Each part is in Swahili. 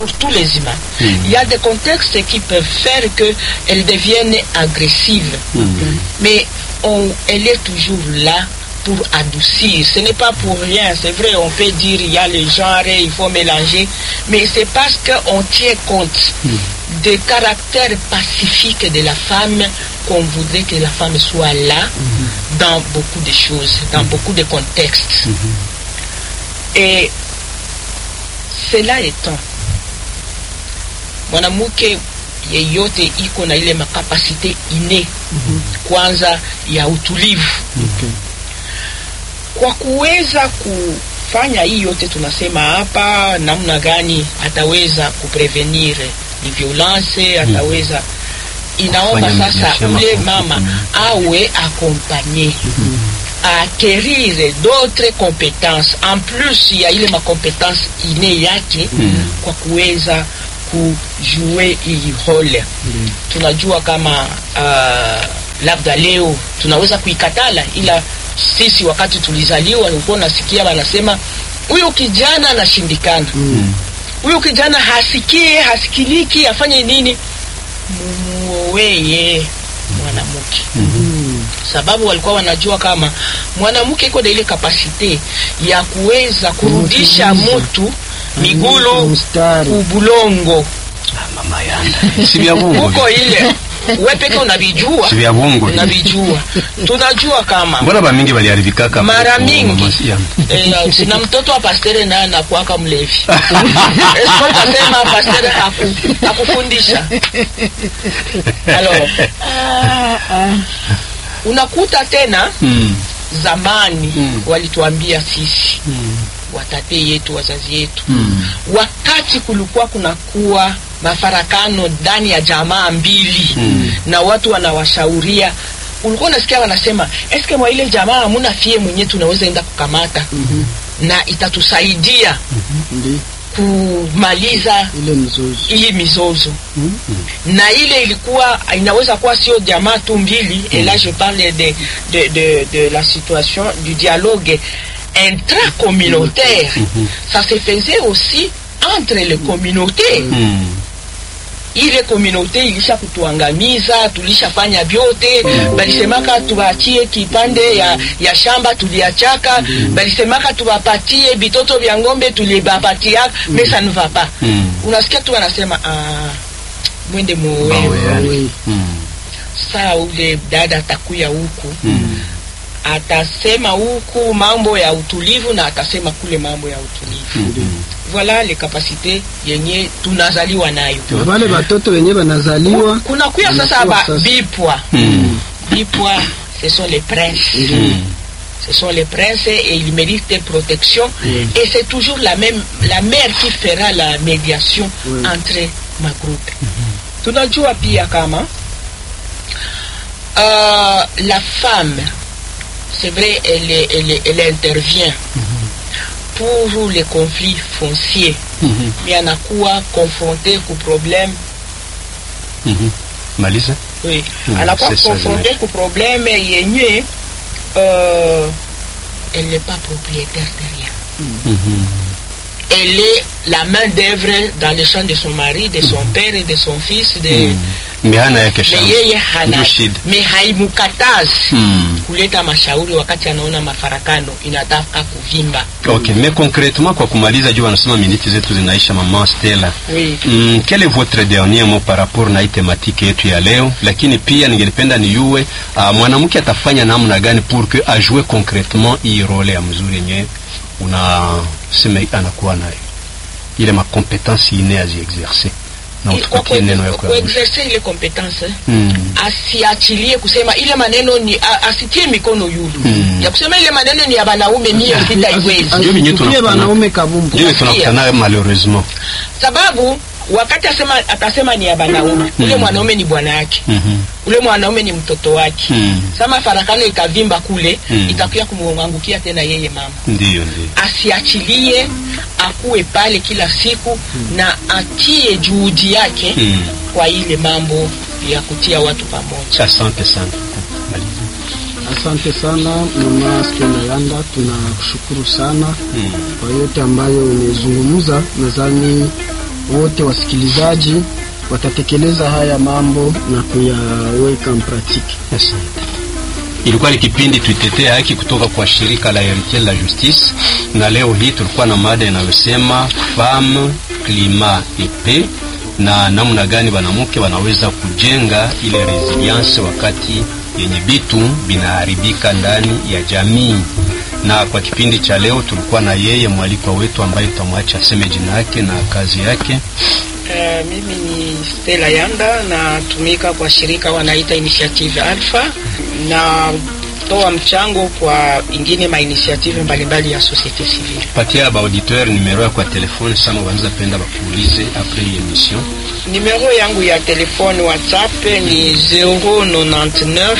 pour tous les humains. Il y a des contextes qui peuvent faire qu'elle devienne agressive. Mais on- elle est toujours là pour adoucir. Ce n'est pas pour rien. C'est vrai, on peut dire il y a le genre, il faut mélanger. Mais c'est parce qu'on tient compte des caractères pacifiques de la femme qu'on voudrait que la femme soit là dans beaucoup de choses, dans beaucoup de contextes. Et cela étant, mwanamke yeyote iko na ile makapasite ine kwanza ya utulivu Okay. kwa kuweza kufanya hii yote tunasema hapa, namna gani ataweza kuprevenir ni violence, ataweza inaomba Kufanya sasa maisha ule mafupi. mama awe accompagné acquérir d'autres compétences en plus ya ile makompetence ine yake kwa kuweza kujue hii role tunajua kama uh, labda leo tunaweza kuikatala ila sisi wakati tulizaliwa ulikuwa unasikia wanasema huyu kijana anashindikana huyu kijana hasikie hasikiliki afanye nini mumuoweye mwanamke sababu walikuwa wanajua kama mwanamke iko na ile kapasite ya kuweza kurudisha Kumtuliza. mtu migulu Mstari. kubulongo Ah, mama yanda si vya bongo huko ile we peke unavijua si vya bongo unavijua tunajua kama mbona bamingi baliharibikaka mara hapo, mingi mama yanda? eh, sina mtoto wa pastere naye anakuaka mlevi Esko utasema pastere haku, hakufundisha alors unakuta tena Mm, zamani Mm. walituambia sisi mm, watate yetu wazazi yetu mm. wakati kulikuwa kunakuwa mafarakano ndani ya jamaa mbili Mm. na watu wanawashauria ulikuwa unasikia wanasema eske mwa ile jamaa hamuna fie mwenyewe tunaweza enda kukamata na itatusaidia Ndi kumaliza ile mzozo. hii mizozo na ile ilikuwa inaweza kuwa sio jamaa tu mbili et là je parle de, de, de, de la situation du dialogue intracommunautaire ça se faisait aussi entre les communautés Mm. ile komunote ilisha kutuangamiza, tulishafanya vyote. Balisemaka tuwaachie kipande ya, ya shamba tuliachaka, balisemaka tuwapatie vitoto vya ng'ombe tulibapatia, mais ça ne va pas. Mm. Unasikia tu wanasema ah, mwende muoe. Bawe, yani. Oui. Mm. Saa ule dada atakuya huku Mm. atasema huku mambo ya utulivu na atasema kule mambo ya utulivu. Mm. Voilà les capacités yenye tunazaliwa nayo. Na wale watoto wenye wanazaliwa kuna kuya sasa Wanakuwa ba sasa. bipwa Mm. bipwa ce sont les princes Mm. ce sont les princes et ils méritent protection et c'est toujours la même la mère qui fera la médiation Oui. entre ma groupe tunajua pia kama euh, la femme c'est vrai elle, est- elle, est- elle intervient pour les conflits fonciers Mhm. mais anakuwa confronté ku problème Mhm. maliza oui Mm, anakuwa c'est ça, confronté ku problème yenye euh, elle n'est pas propriétaire de rien Mhm. elle est la main d'œuvre dans le champ de son mari de son père et de son fils de Mm. mbe hana yake me shamba yeye hana Ndio shida me haimukatazi Mm. kuleta mashauri wakati anaona mafarakano inataka kuvimba ok mais concrètement kwa kumaliza juu wanasema miniti zetu zinaisha mama Stella oui. Mm, quel est votre dernier mot par rapport na hii tematiki yetu ya leo lakini pia ningelipenda niyue uh, mwanamke atafanya namna gani pour que ajue concrètement hii role ya mzuri yenye unasema anakuwa nayo ile makompetensi ine aziexerce na I- kwa utupatie neno ya ku- kuyamusha kuexerce ile competence mm. asiachilie kusema ile maneno ni a- asitie mikono yulu Mm. ya kusema ile maneno ni ya banaume mie sitaiwezi Ndio venye Asichukulie tunakutana- wanaume kabumbu. ndio tunakutana nayo malheureusement sababu wakati asema atasema ni ya banaume ule mwanaume ni bwana yake Mhm. ule mwanaume ni mtoto wake Mm. sama farakano ikavimba kule Mm. itakuya kumwangukia tena yeye mama ndio ndio asiachilie akuwe pale kila siku na atie juhudi yake Mm. kwa ile mambo ya kutia watu pamoja asante sana Maliza. Asante sana mama Stella Yanda, tunakushukuru sana Mm. kwa yote ambayo umezungumza. Nadhani wote wasikilizaji watatekeleza haya mambo na kuyaweka mpratiki. Asante. Ilikuwa ni kipindi tuitetee haki kutoka kwa shirika la Heritier la Justice, na leo hii tulikuwa na mada inayosema femme climat et paix, na namna gani wanawake wanaweza kujenga ile resilience wakati yenye vitu vinaharibika ndani ya jamii. Na kwa kipindi cha leo tulikuwa na yeye mwalikwa wetu ambaye tutamwacha aseme jina yake na kazi yake. Uh, mimi ni Stella Yanda natumika kwa shirika wanaita Initiative Alpha na toa mchango kwa ingine ma initiative mbalimbali ya societe civile. Patia ba auditeur numero yako ya telefone sama wanaweza penda bakuulize après emission. Numero yangu ya telefone WhatsApp ni 099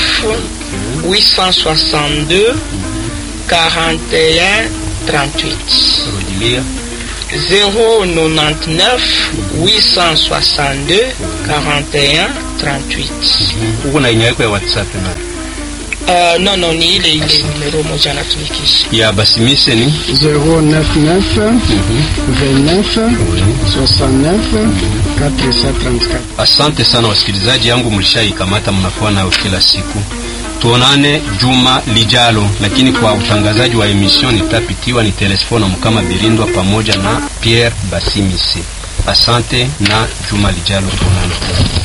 862 41 38 Rudilia 099 862 41 38. uko na inya yako ya WhatsApp na Uh, no no ni ile ile numero moja natumikisha. ya basimise ni 099 29 69 434. Asante sana wasikilizaji yangu, mlishaikamata mnakuwa nayo kila siku. Tuonane juma lijalo, lakini kwa utangazaji wa emission nitapitiwa ni Telesfona Mkama Birindwa pamoja na Pierre Basimise. Asante na juma lijalo tuonane.